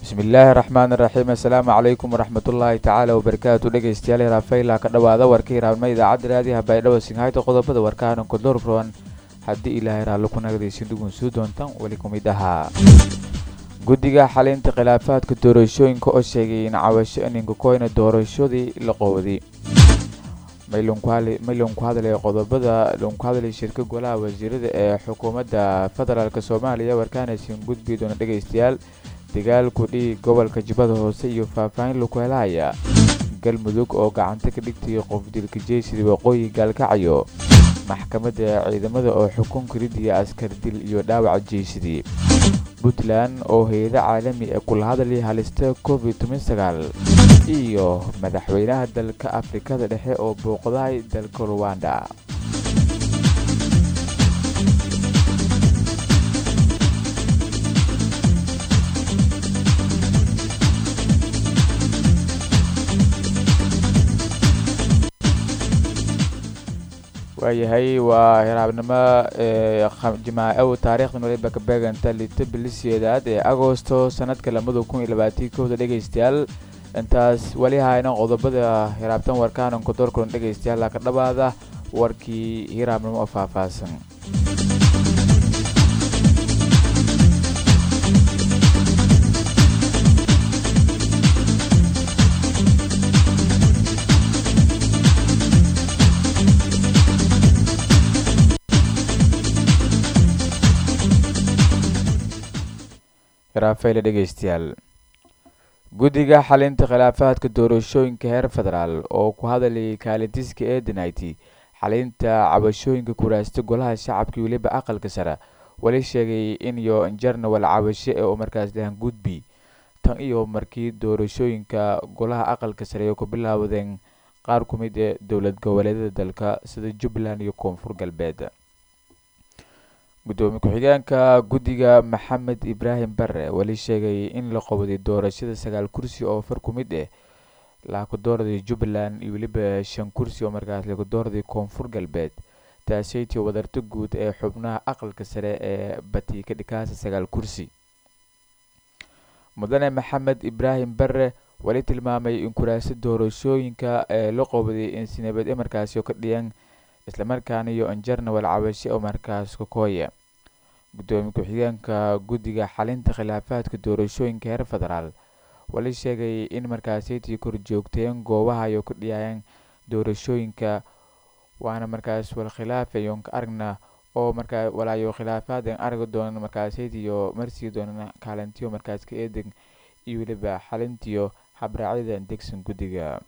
bismillaahi raxmaan raxiim assalaamu calaykum waraxmatullaahi tacaala wabarakaatu dhegeystayaal raafayla ka dhowaada warka hiraabnima idaacadda raadiyaha baydhabo singhayta qodobada warkaana kodorfroan haddii ilaahay raallo ku nagadaysin dhugunsuu doontan weli ku mid ahaa guddiga xalinta khilaafaadka doorashooyinka oo sheegay in cawasho ininka koyna doorashadii la qowday maylan ku hadlay qodobada lanku hadlay shirka golaha wasiirada ee xukuumadda federaalk soomaaliya warkaanaysin gudbi doona dhegeystayaal dagaalku dhiig gobolka jubbada hoose iyo faahfaahin laku helahaya galmudug oo gacanta ka dhigtay qof dilka jeysida waqooyi gaalkacayo maxkamadda ciidamada oo xukunka ridiya askar dil iyo dhaawac jeysadii puntland oo hay-ado caalami ee kula hadlay halista covid iyo madaxweynaha dalka afrikada dhexe oo booqdahay dalka ruwanda waayahay waa hiraabnimo jimaacow taariikhda waliba ka beeganta lito biliseedaad ee agosto sanadka lamada kun iyo labaatii kowda dhegeystayaal intaas weli hayna qodobada hiraabtan warkaanan kodorkulan dhegeystayaal ka dhawaada warkii hiraabnimo oo faahfaahsan raafeyle dhegeystayaal guddiga xalinta khilaafaadka doorashooyinka heer federaal oo ku hadlayay kaalintiska eedaniti xalinta cabashooyinka kuraasta golaha shacabka weliba aqalka sare weli sheegay in iyo jarnawal cabasho ee uu markaas dhahan gudbi tan iyo markii doorashooyinka golaha aqalka sare ay ku bilaawdeen qaar ku mid ee dowlad goboleedyada dalka sida jubbaland iyo koonfur galbeed gudoomiye ku-xigeenka guddiga maxamed ibraahim bare weli sheegay in la qowday doorashada sagaal kursi oo far ku mid ah laku dooraday jubbaland iyo weliba shan kursi oo markaas lagu dooraday koonfur galbeed taasaytii wadarta guud ee xubnaha aqalka sare ee bati ka dhikaasa sagaal kursi mudane maxamed ibraahim bare weli tilmaamay in kuraasa doorashooyinka ee la qowday in sinabad e markaasi ka dhiyan islamarkaana iyo injarnawal cabashe oo markaas ka kooya gudoomiye ku-xigeenka guddiga xalinta khilaafaadka doorashooyinka heer federaal wali sheegay in markaasaytii kor joogteen goobaha ay ku dhiyaayeen doorashooyinka waana markaas wal khilaafayon ka aragna oo markaa walaayo khilaafaadeen aragi doonan markaasaytiyo marsii doonan kaalintiyo markaas ka eedan iyo weliba xalintiyo habraacyada degsan guddiga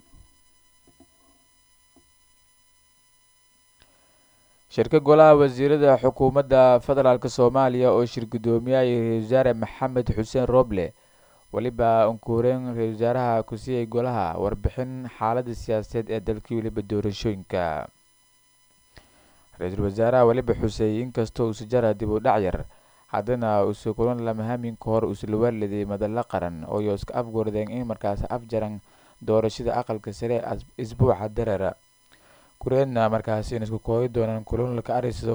shirka golaha wasiirada xukuumadda federaalk soomaaliya oo shir gudoomiyay ra-isul wasaare maxamed xuseen roble weliba unkuureen ra-isul wasaaraha ku siiyay golaha warbixin xaalada siyaasadeed ee dalkii weliba doorashooyinka ra-iisul wasaaraha weliba xusey inkastoo usu jara dib u dhac yar haddana usu kulan lamahamin ka hor usla waaliday madalla qaran oo yo iska afgordeen in markaas afjaran doorashada aqalka sare isbuuca dareera kureedna markaasi in isku kooyi doonaan kulunlaka arisow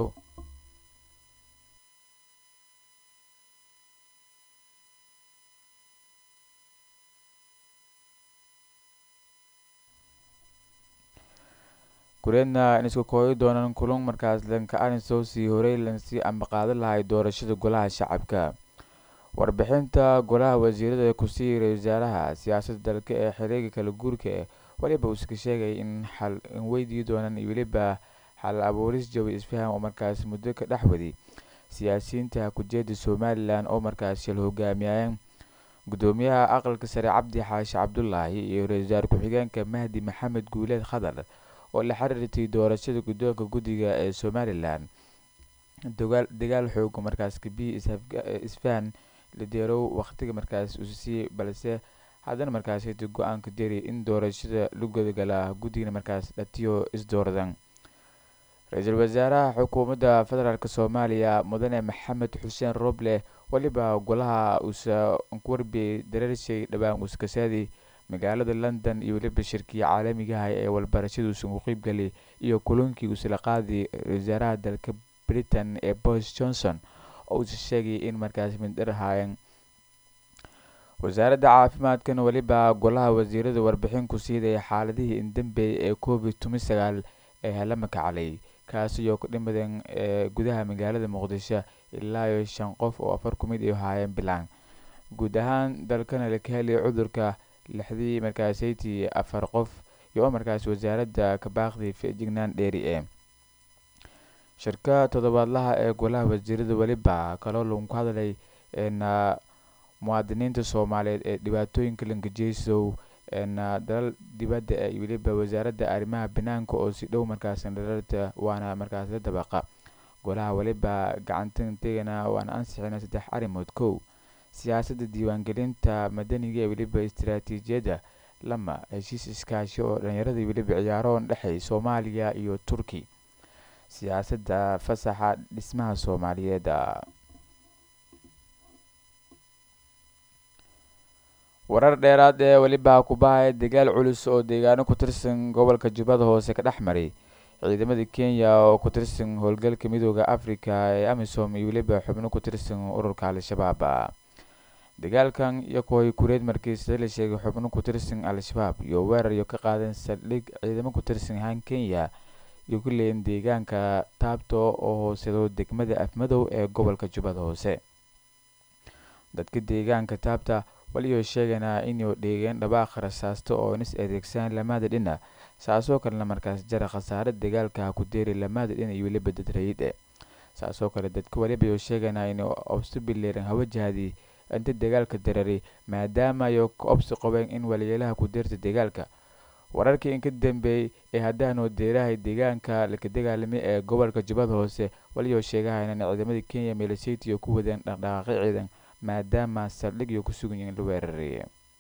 kureedna in isku kooyi doonaan kulun markaas lanka arisow sii horey lansii ambaqaado lahay doorashada golaha shacabka warbixinta golaha wasiirada kusii ra-isul wasaaraha siyaasadda dalka ee xiriega kala guurka eh weliba uuska sheegay in xal in weydii doonaan iyo weliba xal abuuris jawi isfaham oo markaas muddo ka dhex waday siyaasiyiinta kujeeda somalilan oo markaas shil hogaamiyayeen gudoomiyaha aqalka sare cabdi xaashi cabdulaahi iyo ra-isul wasaare ku-xigeenka mahdi maxamed guuleed khadar oo la xiriirtay doorashada guddoonka guddiga ee somalilan dagaal xooga markaas kabiyi isfahan ladeerow waqtiga markaas usisiiyey balse haddana markaasayta go-aanka deri in doorashada la gudagala guddigana markaas dhatiyo isdooradan ra-iisul wasaaraha xukuumadda federaalk soomaaliya mudane maxamed xuseen roble weliba golaha uusa warbi dareershay dhowaan uuskasaadi magaalada london iyo weliba shirkii caalamigaha ee walbarashada uusan ku qeybgalay iyo kulankii uusala qaaday ra-isul wasaaraha dalka britain ee boris johnson oo uusa sheegay in markaas mindhar ahaayeen wasaaradda caafimaadkan weliba golaha wasiirada warbixin ku siidaya xaaladihii indambeeyay ee covid tumi sagaal ee la makaclay kaasiyoo ku dhimadeen ee gudaha magaalada muqdisho ilaa iyo shan qof oo afar ku mid ay haayeen bilaan guud ahaan dalkana la ka heliyay cudurka lixdii markaasaytii afar qof iyo markaas wasaaradda kabaaqdii fejignaan dheeri ee shirka toddobaadlaha ee golaha wasiirada weliba kaloo lagu hadlay na muwaadiniinta soomaaliyeed ee dhibaatooyinka langajeysow na dalal dibadda ee weliba wasaaradda arrimaha banaanka oo si dhow markaas dhararta waana markaas la dabaqa golaha weliba gacantantegana waana ansixina saddex arrimood kow siyaasadda diiwaangelinta madaniga ee weliba istaraatiijiyadda lama heshiis iskaashi oo dhalinyarada weliba ciyaaroon dhexey soomaaliya iyo turki siyaasadda fasaxa dhismaha soomaaliyeed warar dheeraad ee weliba kubahaya dagaal culus oo deegaano ku tirsan gobolka jubbada hoose ka dhex maray ciidamada kenya oo ku tirsan howlgalka midooda africa ee amisom iyo weliba xubno ku tirsan ururka al-shabaab dagaalkan iyo kooy kureed markiisa la sheegay xubno ku tirsan al-shabaab iyo weerar iyo ka qaadeen saldhig ciidamo ku tirsan han kenya iyo ku leeyin deegaanka taabto oo hoosedo degmada afmadow ee gobolka jubbada hoose dadka deegaanka taabta waliyo sheeganaa inuu dheegeen dhabaaq rasaasto oo nis adeegsan lamaada dhina saasoo kalena markaas jara khasaare dagaalka ku deeri lamaada dhina iyo weliba dad rayid e saasoo kale dadka waliba yo sheeganaa inuu obsi bileeran hawajahadii inta dagaalka dararay maadaama ayo ka obsi qabeen in waliyeelaha ku deerta dagaalka wararkii inka dambeeyey ee haddaanu deerahay deegaanka laka dagaalamay ee gobolka jubbada hoose waliyo sheegahayna in ciidamada kenya meeleseytiyo ku wadeen dhaqdhaqaaqyo ciidan maadaama saldhigyo ku sugan yihiin la weeraray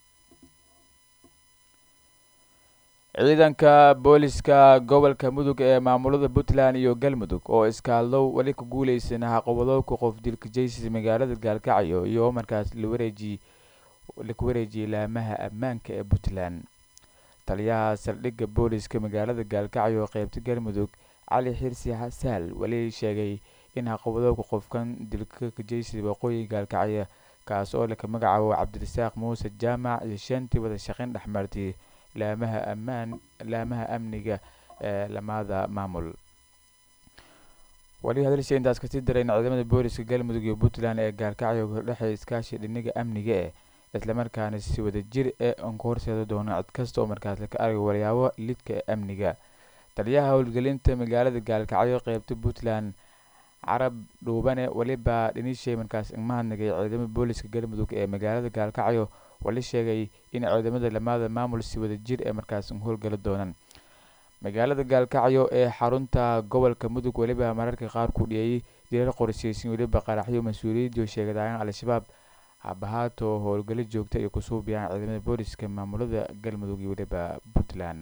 ciidanka booliska gobolka mudug ee maamulada puntland iyo galmudug oo iskaaldow weli ku guuleysana haqabadooka qof dilka jaysis magaalada gaalkacyo iyo markaas lawareeji laku wareejiyay laamaha ammaanka ee puntland taliyaha saldhigga booliska magaalada gaalkacyo qeybta galmudug cali xirsi xasaal weli sheegay in haqabadooka qofkan dilka kajaysi waqooyi gaalkacyo kaas oo laka magacaabo cabdirasaaq muuse jaamac iyo shantii wada shaqeyn dhexmartay laamaha ammaan laamaha amniga ee lamaada maamul wali hadalsha intaas kasii darayn ciidamada booliska galmudug iyo puntland ee gaalkacyo kordhexay iskaashi dhinaga amniga eh islamarkaana si wada jir ee aan ku horseeda doono cid kasta oo markaas laka argay walyaabo lidka ee amniga taliyaha howlgelinta magaalada gaalkacyo qeybta puntland carab dhuubane weliba dhinishay markaas igmahadnagay ciidamada booliska galmudug ee magaalada gaalkacyo wali sheegay in ciidamada lamaada maamul si wada jir ee markaas howlgala doonaan magaalada gaalkacyo ee xarunta gobolka mudug weliba mararka qaar ku dhiyey dirar qorsheysan weliba qaraxyo mas-uuliyadii sheegadaayeen al-shabaab habahaato howlgalo joogta ay kusuubiyaan ciidamada booliska maamulada galmudug iyo weliba puntland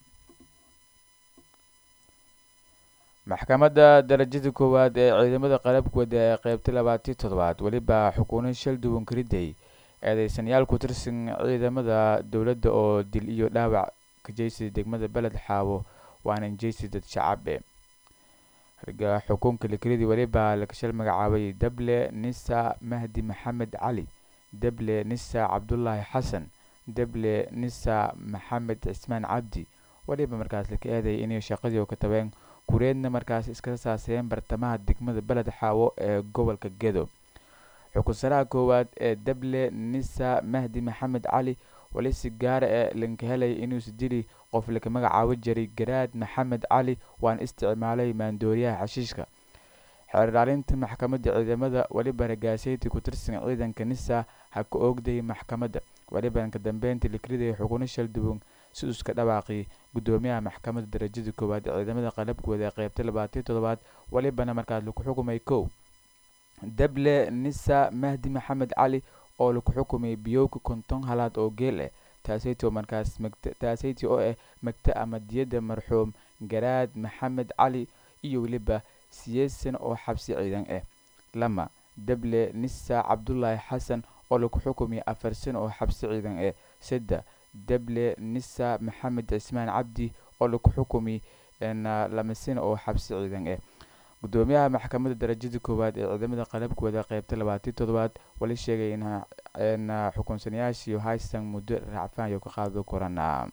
maxkamadda darajada koowaad ee ciidamada qalabkooda ee qeybta labaatiyo toddobaad weliba xukuuno shal duwan kariday eedeysanyaal ku tirsan ciidamada dowladda oo dil iyo dhaawac ka jeysay degmada beled xaawo waana injeysi dad shacabe rga xukuumka lakelidii weliba lakashal magacaabay dable nisa mahdi maxamed cali dable nisa cabdulaahi xasan dable nisa maxamed cismaan cabdi weliba markaas laka eedayay inay shaqadii ka tabeen kureedna markaas iska saaseen bartamaha degmada beled xaawo ee gobolka gedo xukunsaraha koowaad ee dable nisa mahdi maxamed cali wali si gaara ee lanka helay inuusi dili qof laka magacaabo jiray garaad maxamed cali waana isticmaalay maandooriyaha xashiishka xeerdhaalinta maxkamadda ciidamada weliba ragaaseyti ku tirsan ciidanka nisa ha ka oogday maxkamadda weliba ka dambeyntii lakriday xukuno shal duwan si iska dhawaaqi gudoomiyaha maxkamadda darajada koowaad ee ciidamada qalabkooda ee qeybta labaatiyo toddobaad welibana markaas laku xukumay kow dable nisa mahdi maxamed cali oo laku xukumay biyowka konton halaad oo geel ah taaseyti oo markaas taaseyti oo ah magta ama diyadda marxuum garaad maxamed cali iyo weliba siyeesan oo xabsi ciidan ah lama dable nisa cabdulaahi xasan oo laku xukumay afar san oo xabsi ciidan ah saddex dable nisa maxamed cismaan cabdi oo laku xukumay lama sano oo xabsi ciidan ah gudoomiyaha maxkamadda darajada koowaad ee ciidamada qalabkooda qeybta labaatii toddobaad wali sheegay in xukunsanayaashii haystan muddo raacfaan iyo ka qaado korana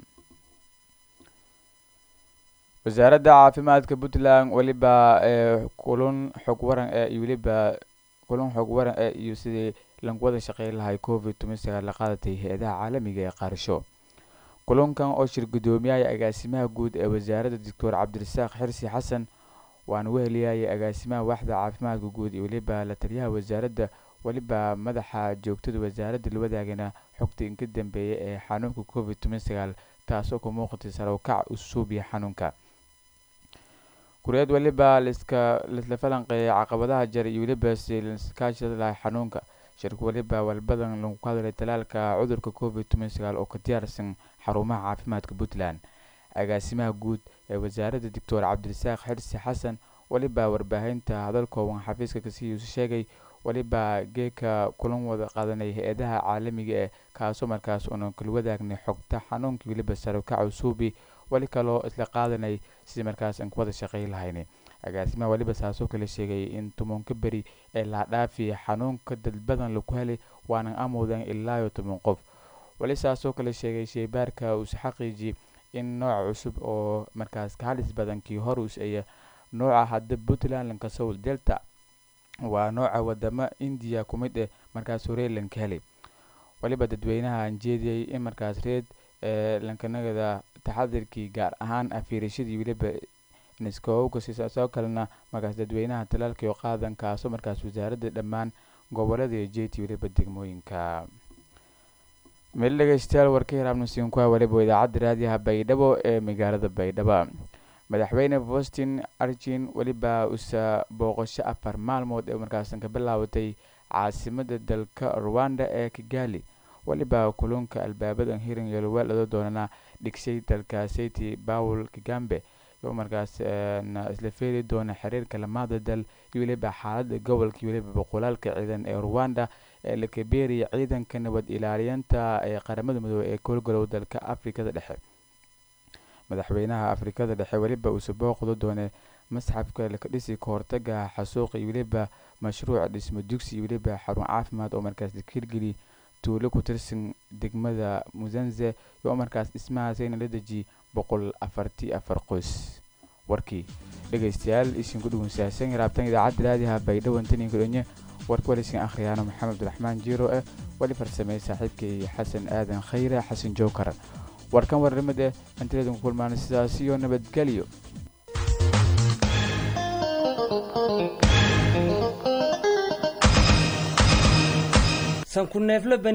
wasaaradda caafimaadka puntland weliba kulun xog waran ee iyo weliba kulun xog waran ee iyo sidii lagu wada shaqeyn lahay covid toban sagaal la qaadatay hay-adaha caalamiga ee qaarsho kulunkan oo shir guddoomiyaha agaasimaha guud ee wasaaradda doctor cabdirasaaq xirsi xasan waana weheliyaya agaasimaha waaxda caafimaadka guud iyo weliba la taliyaha wasaaradda weliba madaxa joogtada wasaaradda la wadaagana xogta inka dambeeya ee xanuunka covid toban sagaal taasoo ka muuqatay sarawkac usuubiya xanuunka kureed weliba liska lisla falanqeeyay caqabadaha jar iyo weliba si liskaashada lahay xanuunka shirka weliba walbadan lagu hadlay talaalka cudurka covid toban sagaal oo ka diyaarsan xarumaha caafimaadka puntland agaasimaha guud ee wasaaradda doctor cabdirasaaq xirsi xasan weliba warbaahinta hadal kooban xafiiska kasiiuusa sheegay weliba geeka kulan wada qaadanay hay-adaha caalamiga ee kaasoo markaas unan kala wadaagnay xogta xanuunka weliba sarawkac usuubi weli kaloo isla qaadanay sidii markaas aan ku wada shaqey lahayn agaasimaha weliba saasoo kale sheegay in tobanka beri ee laadhaafi xanuunka dad badan laku helay waanan amoodan ilaayo toban qof weli saasoo kale sheegay sheybaarka uus xaqiiji in nooc cusub oo markaas ka halis badan kii horus aya nooca hadda puntland lanka soul delta waa nooca wadamo indiya ku mid eh markaas horey lanka helay weliba dadweynaha aan jeediyey in markaas reed ee lankanagada taxadirkii gaar ahaan afiirashadii weliba niskowga sisaasoo kalena markaas dadweynaha talaalka iyo qaadan kaasoo markaas wasaaradda dhammaan gobolada iyo jeeti weliba degmooyinka meel dhegeystayaal warka hiraabnasiin ku waliba idaacadda raadiyaha baydhabo ee magaalada baydhabo madaxweyne boston arjin weliba usa booqasho afar maalmood ee markaasan ka bilaabatay caasimada dalka rwanda ee kigali weliba kulunka albaabadan hirin yolweelado doonana dhigshay dalkaaseti bawel kigambe oo markaas isla feeri doona xiriirka lamaada dal iyo weliba xaalada gobolka iyo weliba boqolaalka ciidan ee rwanda ee la kabeeriya ciidanka nabad ilaaliyanta ee qaramada midoobey ee koolgalow dalka afrikada dhexe madaxweynaha afrikada dhexe weliba uuse booqdo doone masxafka laka dhisi kahortaga xasuuqa iyo weliba mashruuca dhismo dugsi iyo weliba xarun caafimaad oo markaas la hirgeli tuulo ku tirsan degmada musanze oo markaas dhismahaasayna la deji boqol afartii afar qoys warkii dhegeystayaal isin ku dhugunsaahsan raabtan idaacadda raadiyaha baydhabo intaninka dhonye warka walisin akhriyaano maxamed abdiraxmaan jiiro eh weli farsameeyey saaxiibkay xasan aadan khayre xasan jookar warkan warnimad eh intadeedin ku kulmaana sidaas iyo nabadgelyo sanku neefle